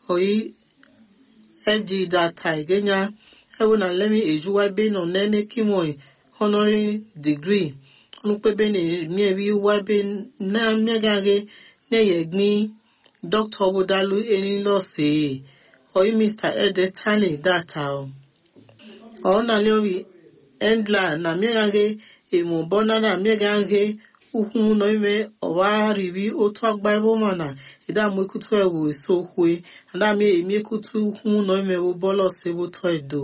oyi fg data igenya ewu na lemi ejuwa ebe nọ nene kimoi honorary degree ọnụkpebe na-emiewi uwa ebe na mmegaghe na-eyegni dọkta obodalu enilọsi oyi mr ede tani data ọ na lewi endla na mmegaghe emubona na mmegaghe ukwu nọ ime ọwa riri otu agba ebe mana idam ekutu ewu eso kwe adam emi ekutu ukwu nọ ime wo bọlọs ebe otu edo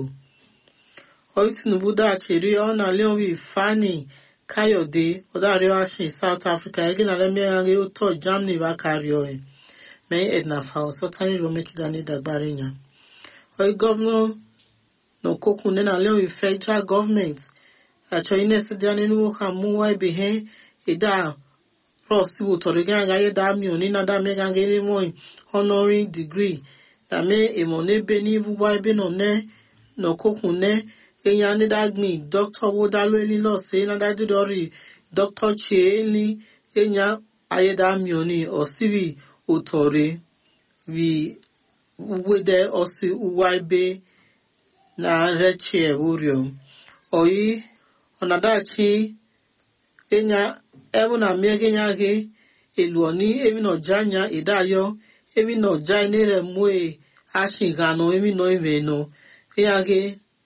oyi tinubu dachiri ọ na lewi fani kayode ọdario ashin south africa ege na lemegaghe otu germany ba kario e mai edna fa ọsọtani romekidani dagbarinya oyi gọvanọ n'okokwu nne na lewi federal gọọmenti achọ inesidia nínú ha múwá ibi hẹn ìdá ross wo tọrọ gán agaye dá mi ò ní nádá mẹgàn gẹrẹ mọ honorary degree dàmé ìmọ̀ n'ebe ní wúwá ebe nọ nẹ n'okokwu nẹ enya nídàgbìn dr wodalo elilọsẹ nádàdúdọrì dr chie eli enya ayédàmí ò ní ọsibí òtọrẹ wi wede ọsì wúwá ebe na rechie orio oyi ọnadachi enya ewu na miegenya ghe eluoni emi no janya idayo emi no jai nere mue ashi gano emi no ime no enya ghe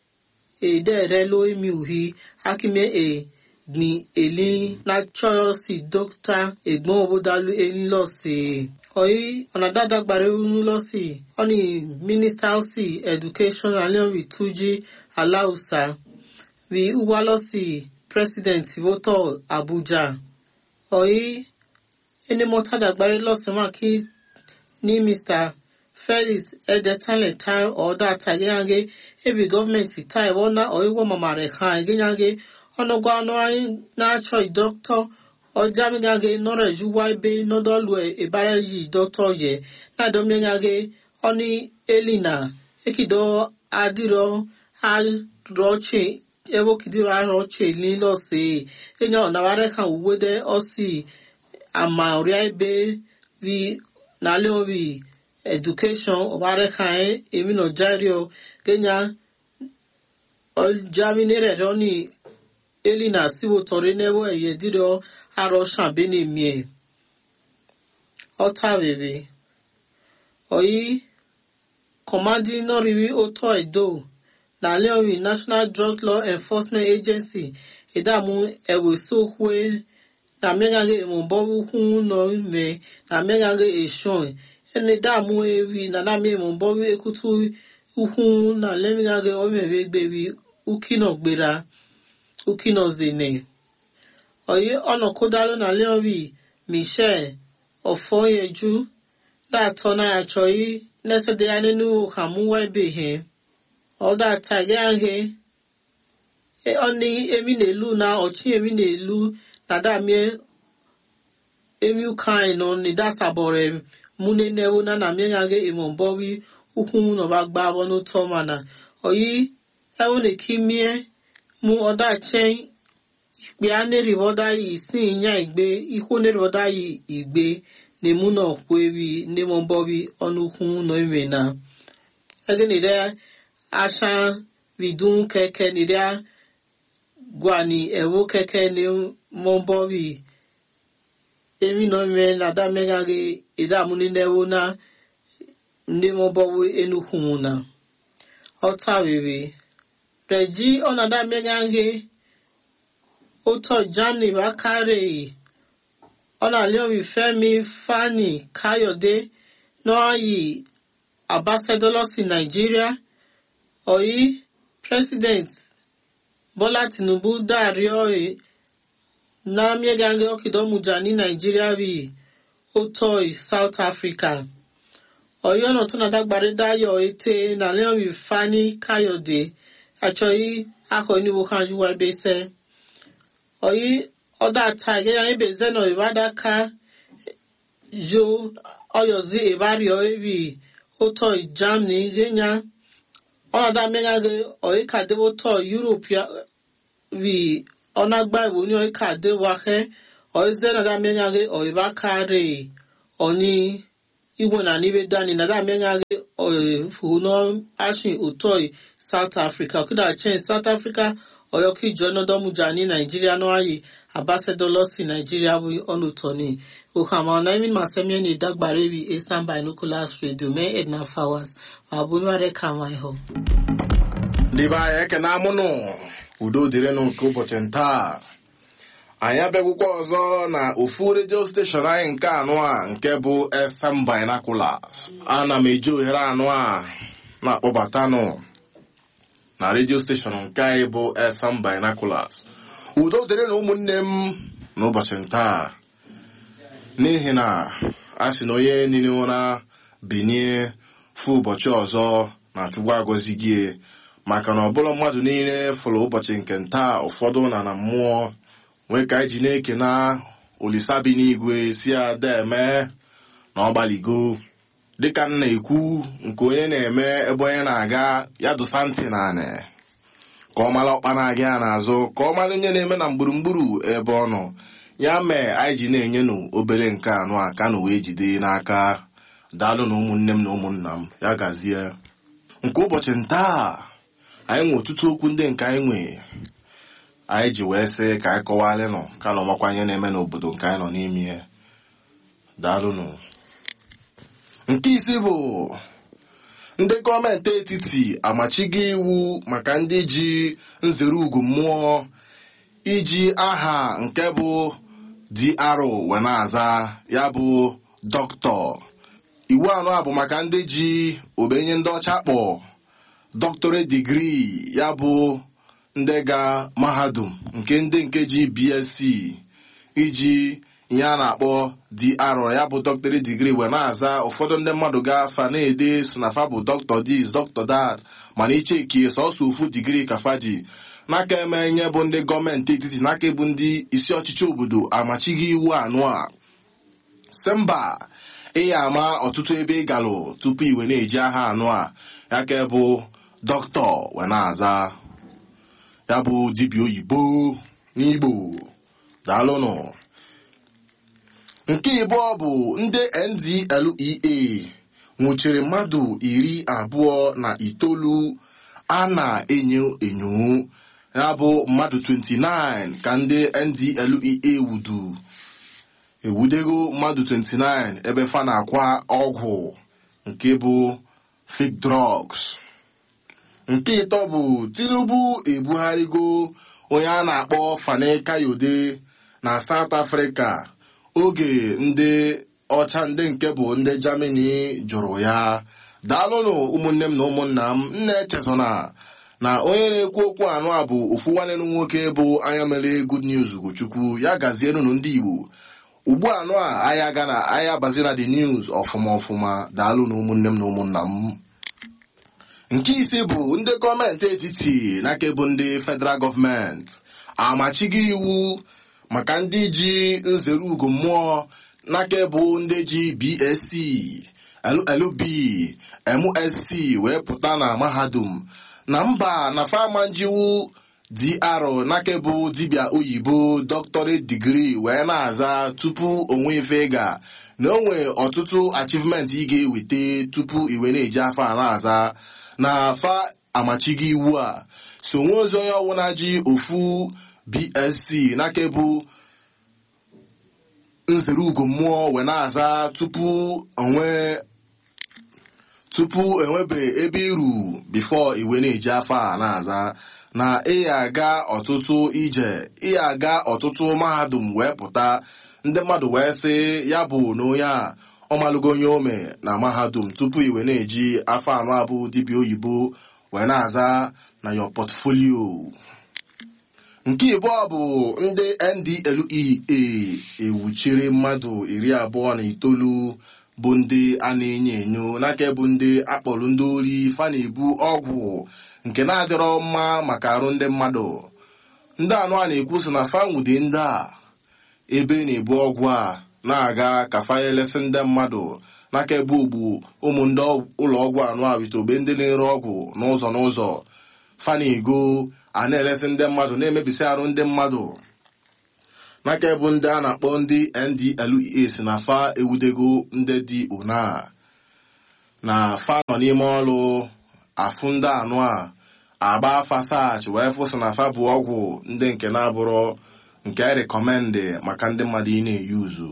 edere lo emi uhi akime e ni eli na choyo si dokta egbon obodalu eni lo si oyi ọnadada gbara unu lo si oni minister si education alion tuji alausa wi uwa lo si president voto abuja oyi ene mota dagbare lọsẹmọ kí ní mr felix edetanle tai ọdá tagenyange ebi gọọmenti tai wọna ọiwọ mamare ha egenyange ọnụgwa ọnụ anyị na-achọ idọktọ ọjamigage nọrọ ejuwa ebe nọdọlụ ebara yi dọktọ ye na-adomyanyage ọni elina ekido adiro arọche ebo kidiro arọche lilọse enya ọnaware kan uwede ọsi ama oria ebe vi nale ovi education ọbare kan emi no jario kenya ọjaminere rọni elina siwo tọrọ newo eye diro arọ ṣàbẹni mie ọta rere ọyí kọmandi nọriri otọ edo nale ovi national drug law enforcement agency ìdààmú ẹwẹsọhwe na mmegharị emumbọrụ hụ nọ ime na mmegharị eshon ene dààmú ewi na nami emumbọrụ ekutu ukwu na lemegharị omere gberi ukino gbera ukino zene oyi ọnọkụdalụ na leori michel ọfọyeju dàtọ na achọghị nesede ya nínú hamuwa ebe he ọdà tàgé ahẹ ọni emi na-elu na ọchị emi na-elu na damie emi ukai nọ ni dasabore mune newo na na miengage imombowi ukwu mu no bagba wonu to mana oyi ewo ne kimie mu oda chen ikpe aneri oda yi si nya igbe ikwu neri oda yi igbe ne mu no kwewi ne mombowi onu ukwu no ime na ege ni de asha vidun keke ni de gwani ewo keke ni mombowi emi no me na da megage ida muni newo na ndị mombowi enukwu mu na ọta rere reji ọnada megage oto germany bakare ọnàlẹ́ọ̀rì fẹ́mi fani káyọ̀dé nọ́ọ̀yì ambassadọ́lọ́sì nàìjíríà ọ̀yí president bọ́lá tinubu dáàrí ọ̀rẹ́ náàmíẹ́gàngẹ́ ọ̀kìdọ́mùjà ní nàìjíríà rí otoi south africa ọ̀yí ọ̀nà tó nà dágbàrí dáyọ̀ ètè nàlẹ́ọ̀rì fani káyọ̀dé àchọ̀yí akọ̀níwò kanjúwa ẹbẹ̀sẹ̀ ọ̀yí ọdọ ata gẹ́gẹ́ ebe zeno ìbádaka yo ọyọ̀zí ìbárìọ̀ ebi ótọ́ germany gẹ́nyà ọ̀nàdà mẹ́gàgẹ́ ọ̀yíkàdéwótọ́ europe rí ọ̀nàgbà ìwò ní ọ̀yíkàdéwákẹ́ ọ̀yízẹ́ nàdà mẹ́gàgẹ́ ọ̀yíbákàrẹ́ ọ̀ní ìwọ̀n nà níbi dání nàdà mẹ́gàgẹ́ huno ashin utoi south africa kuda chen south africa oyoki jonodomuja ní nàìjíríà náà ayé abáṣẹdọlọsí nàìjíríà wí ọlùtọni òhàmà ọ̀nàmí màsẹ́míẹ́nì ìdágbàrẹ́wì esan binoculars radio mee edna flowers ma bụnụarị ka nwa ihụ ndị be anyị ekene amụnụ udo dịrịnụ nke ụbọchị ntaa anyị abịagwụkwa ọzọ na ofu redio steshọn anyị nke anụ a nke bụ esam binoculars ana m eji ohere anụ a na-akpọbatanụ na redio steshọn nke anyị bụ esam binoculars udo dịrị na ụmụnne m n'ụbọchị ntaa n'ihi na a sị na onye niile ụra binie fụ ụbọchị ọzọ na chukwu agọzi gị maka na ọbụla mmadụ niile fụrụ ụbọchị nke ntaa ụfọdụ na na mmụọ nwee ka anyị ji na-eke na olisa bi n'igwe si ada eme na ọgbaligo dịka m na-ekwu nke onye na-eme ebe onye na-aga ya dosa ntị na anị ka ọ mara ọkpa na-aga ya n'azụ ka ọ mara onye na-eme na gburugburu ebe ọ nọ ya mee anyị ji na-enye nụ obere nke anụ a ka na wee jide n'aka daalụ na ụmụnne m na ụmụnna m ya gazie nke ụbọchị ntaa anyị nwe ọtụtụ okwu ndị nke anyị nwe anyị ji wee sị ka anyị kọwalị nọ ka na ọmakwa ihe na-eme n'obodo nke anyị nọ n'ime ya daalụnụ nke isi bụ ndị gọọmenti etiti amachigo iwu maka ndị ji nzere ugwu mmụọ iji aha nke bụ DRO wee na-aza ya bụ dọkịta iwu anọ a bụ maka ndị ji obenye ndị ọcha kpọ doctorate degree ya bụ ndị ga mahadum nke ndị nke ji BSc iji ihe a na-akpọ DRO ya bụ doctorate degree wee na-aza ụfọdụ ndị mmadụ ga-afa na-ede so na fa bụ doctor this doctor that mana ichekie sọsọ ofu digrii ka fa ji n'aka eme nye bụ ndị gọọmenti etiti n'aka bụ ndị isi ọchịchị obodo amachighị iwu anụ a si mba ị ya ama ọtụtụ ebe ị galụ tupu iwe na-eji aha anụ a ya ka bụ dọkịta wee na-aza ya bụ dibịa oyibo n'igbo daalụnụ nke ịbụọ bụ ndị NDLEA nwụchiri mmadụ iri abụọ na itoolu a na-enyo enyo ya bụ mmadụ 29 ka ndị NDLEA wudu ewudego mmadụ 29 ebe fa na-akwa ọgwụ nke bụ fake drugs nke ịtọ bụ Tinubu ebugharịgo onye a na-akpọ Fani Kayode na South Africa oge ndị ọcha ndị nke bụ ndị Germany jụrụ ya daalụnụ ụmụnne m na ụmụnna m nna echezona na onye na-ekwu okwu anụ a bụ ofu nwanne m nwoke bụ anya mere good news Ugochukwu ya gazienunu ndị Igbo ugbu anụ a anya ga na anya bazi na the news ọfụma ọfụma daalụ na ụmụnne m na ụmụnna m nke ise bụ ndị gọọmenti etiti n'aka bụ ndị federal gọọmenti amachigo iwu maka ndị ji nzere ugo mmụọ n'aka bụ ndị ji BSc LLB MSc wee pụta na mahadum na mba na famanjiwu DR n'aka bụ dibịa oyibo doctorate degree wee na-aza tupu onwe ife ga na o nwee ọtụtụ achievement ị ga-eweta tupu iwe na-eji afọ a na-aza na afa amachigo iwu a so nwe ozi onye ọbụla ji ofu BSc n'aka bụ nzere ugo mmụọ wee na-aza tupu onwe tupu enwebe ebe iru bifo iwe na-eji afọ a na-aza na ị aga ọtụtụ ije ị aga ọtụtụ mahadum wee pụta ndị mmadụ wee sị ya bụ na onye a ọmalụgo onye ome na mahadum tupu iwe na-eji afọ anọ abụ dibịa oyibo wee na-aza na yo portfolio nke ịbụọ bụ ndị NDLEA ewuchiri mmadụ iri abụọ na itoolu bụ ndị a na-enyo enyo n'aka bụ ndị akpọrọ ndị ori fa na-ebu ọgwụ nke na-adịrọ mma maka arụ ndị mmadụ ndị anụ a na-ekwu sị na fanwude ndị a ebe na-ebu ọgwụ a na-aga ka fayelesi ndị mmadụ n'aka ebe ogbu ụmụ ndị ụlọ ọgwụ anụ a wite ogbe ndị na-ere ọgwụ n'ụzọ n'ụzọ fa na-ego a na-elesi ndị mmadụ na-emebisi arụ ndị mmadụ n'aka ebu ndị a na-akpọ ndị NDLEA si na fa ewudego ndị dị ona na fa nọ n'ime ọrụ afụ ndị anụ a agba fasach wee fụsị na fa bụ ọgwụ ndị nke na-abụrụ nke rekọmendị maka ndị mmadụ ị na-eyi uzu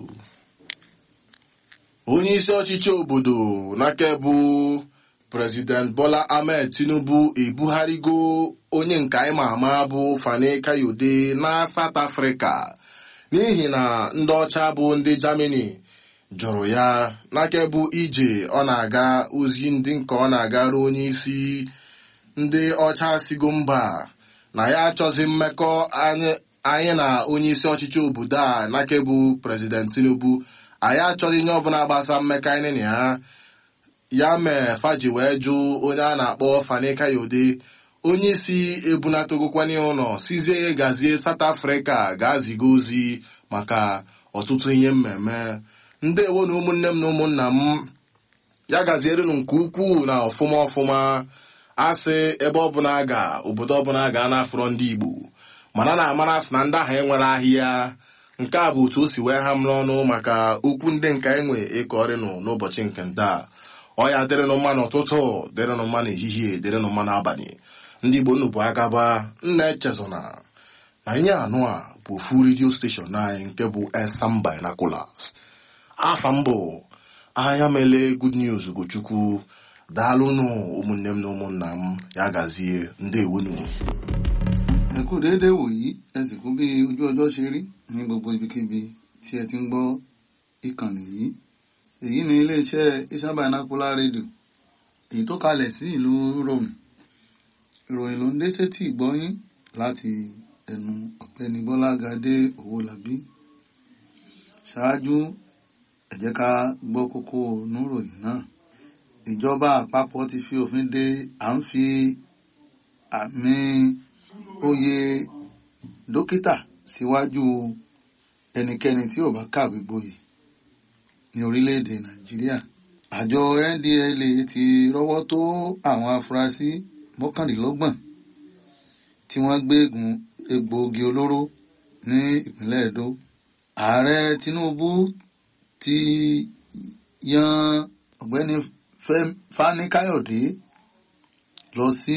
onye isi ọchịchị obodo n'aka bụ prezident bola ahmed tinubu ebugharịgo onye nke anyị ma ama bụ fani kayode na south africa n'ihi na ndị ọcha bụ ndị germany jụrụ ya n'aka bụ ije ọ na-aga ozi ndị nke ọ na-agara onye isi ndị ọcha sigo mba na ya achọzi mmekọ anyị na onye isi ọchịchị obodo a n'aka bụ prezident tinubu anyị achọghị ihe ọbụla gbasa mmekọ anyị na ya ya mee faji wee jụ onye a na-akpọ fani kayode onye isi ebunatagokwanye ụlọ sizie gazie South Africa ga-aziga ozi maka ọtụtụ ihe mmemme ndewo na ụmụnne m na ụmụnna m ya gazierenụ nke ukwuu na ọfụma ọfụma asị ebe ọbụla ga obodo ọbụla ga na-afụrọ ndị Igbo mana na-amara sị na ndị ahụ enwere ahịa nke a bụ otu o si wee ha m n'ọnụ maka okwu ndị nke enwe ịkọrịnụ n'ụbọchị nke nta ọ ya dịrịnụ mma n'ụtụtụ dịrịnụ mma n'ehihie dịrịnụ mma n'abalị ndị Igbo nnụ bụ agaba nna echezona na ihe anụ a bụ ofu redio steshọn anyị nke bụ Esam Binoculars afa mbụ ahịa mele good news Ugochukwu daalụnụ ụmụnne m na ụmụnna m ya gazie ndewonu ẹ kú déédéé wòyí ẹ sì kú bí ojú ọjọ́ ṣe rí ní gbogbo ibikíbi tí ẹ ti ń gbọ́ ìkànnì yìí èyí ni iléeṣẹ́ Isam Binocular rédíò èyí tó kalẹ̀ sí ìlú Rome ìròyìn ló ń dé sétí ìgbọ́yín láti ẹnu ọ̀gbẹ́ni Bọ́lágadé Owólabí ṣáájú ẹ jẹ́ ká gbọ́ kókó níròyìn náà ìjọba àpapọ̀ ti fi òfin de à ń fi àmì oyè dókítà síwájú ẹnikẹ́ni tí ò bá kàwé gboyè ní orílẹ̀-èdè Nàìjíríà àjọ NDLEA ti rọ́wọ́ tó àwọn afurasí mọ́kànlélọ́gbọ̀n tí wọ́n gbégun egbòogi olóró ní ìpínlẹ̀ Edo ààrẹ Tinubu ti yan ọ̀gbẹ́ni Fani Káyọ̀dé lọ sí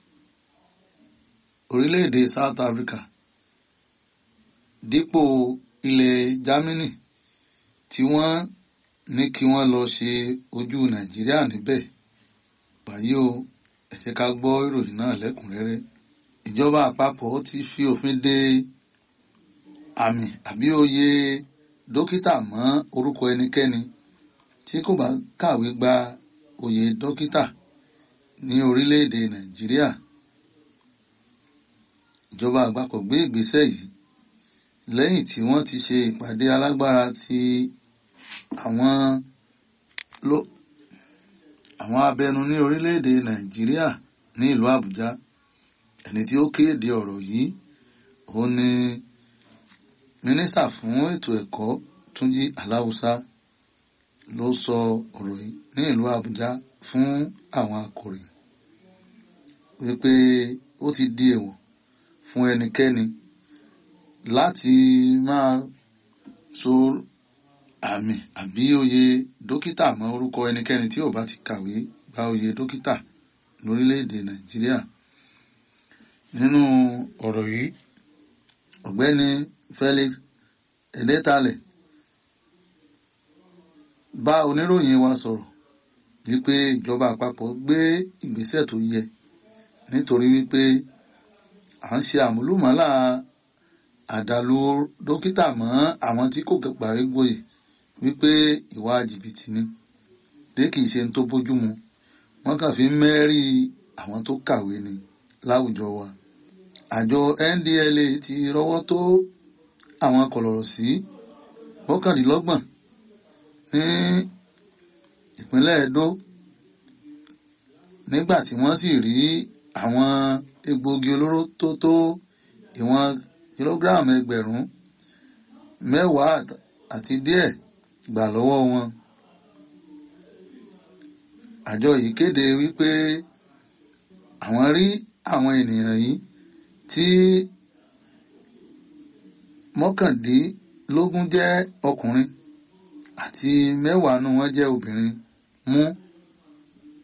orílẹ̀-èdè South Africa dípò ilẹ̀ Germany tí wọ́n ní kí wọ́n lọ ṣe ojú Nàìjíríà níbẹ̀ báyìí o ẹ jẹ́ ká gbọ́ ìròyìn náà lẹ́kùnrẹ́rẹ́ ìjọba àpapọ̀ ti fi òfin de àmì àbí oyè dókítà mọ́ orúkọ ẹnikẹ́ni tí kò bá kàwé gba oyè dókítà ní orílẹ̀-èdè Nàìjíríà ìjọba àpapọ̀ gbé ìgbésẹ̀ yìí lẹ́yìn tí wọ́n ti ṣe ìpàdé alágbára ti àwọn ló àwọn abẹnu ní orílẹ̀-èdè Nàìjíríà ní ìlú Àbújá ẹni tí ó kéde ọ̀rọ̀ yìí ó ní mínísítà fún ètò ẹ̀kọ́ Túnjí Aláùsá ló sọ ọ̀rọ̀ yìí ní ìlú Àbújá fún àwọn akọ̀ròyìn wípé ó ti di èèwọ̀ fún ẹnikẹ́ni láti máa so àmì àbí oyè dókítà mọ́ orúkọ ẹnikẹ́ni tí ò bá ti kàwé gba oyè dókítà lórílẹ̀‐èdè Nàìjíríà nínú ọ̀rọ̀ yìí ọ̀gbẹ́ni Felix Edetalẹ bá oníròyìn wa sọ̀rọ̀ wípé ìjọba àpapọ̀ gbé ìgbésẹ̀ tó yẹ nítorí wípé à ń ṣe àmúlùmọ́là àdàlù dókítà mọ́ àwọn tí kò parí gboyè wípé ìwà jìbìtì ni dé kìí ṣe tó bójúmu wọ́n kàn fi ń mẹ́rí àwọn tó kàwé ni láwùjọ wa àjọ NDLEA ti rọ́wọ́ tó àwọn kọ̀lọ̀rọ̀ sí mọ́kànlélọ́gbọ̀n ní ìpínlẹ̀ Edo nígbà tí wọ́n sì rí àwọn egbòogi olóró tó tó ìwọ̀n kìlógíráàmù ẹgbẹ̀rún mẹ́wàá àti díẹ̀ gbà lọ́wọ́ wọn. àjọ yìí kéde wípé àwọn rí àwọn ènìyàn yìí tí mọ́kàndínlógún jẹ́ ọkùnrin àti mẹ́wàá nù wọ́n jẹ́ obìnrin mú